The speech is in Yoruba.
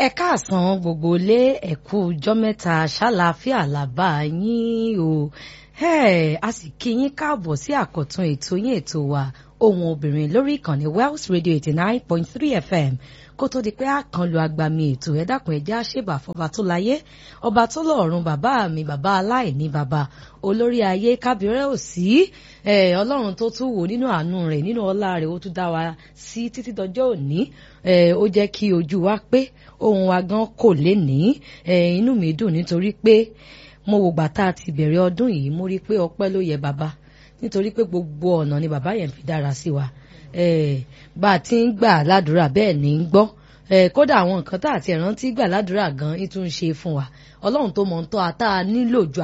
ẹ káàsán gbogbo ilé ẹ̀kú ọjọ́ mẹ́ta ṣàlàáfíà làbá yín o a sì kí yín káàbọ̀ sí àkọ́tún ètò yín ètò wa ohun obìnrin lórí ìkànnì Wells Radio eighty nine point three FM kó tó di pé a kan lu agbami ètò ẹ dákun ẹ jẹ́ àṣebà fọba tó láyé ọba tó lọ́run bàbá mi bàbá aláìní bàbá olórí ayé kábírẹ́ òsì ọlọ́run tó tún wò nínú àánú rẹ̀ nínú ọlá rẹ̀ ó tún dá wa sí títí dọjọ́ òní ó jẹ́ kí ojú wa pé ohun wa gan kò lè ní inú mi dùn nítorí pé mo wò gbà tá a ti bẹ̀rẹ̀ ọdún yìí mo rí i pé ọpẹ́ ló yẹ bàbá nítorí pé gbogbo ọ̀nà ni bàbá yẹn fi dára sí wa bá a ti ń gbà ládùúrà bẹ́ẹ̀ ní í gbọ́ kódà àwọn nǹkan tá àti ẹ̀rántí gbà ládùúrà gan-an tún ń ṣe fún wa ọlọ́run tó mọ̀ ń tọ́ a tá a nílò ju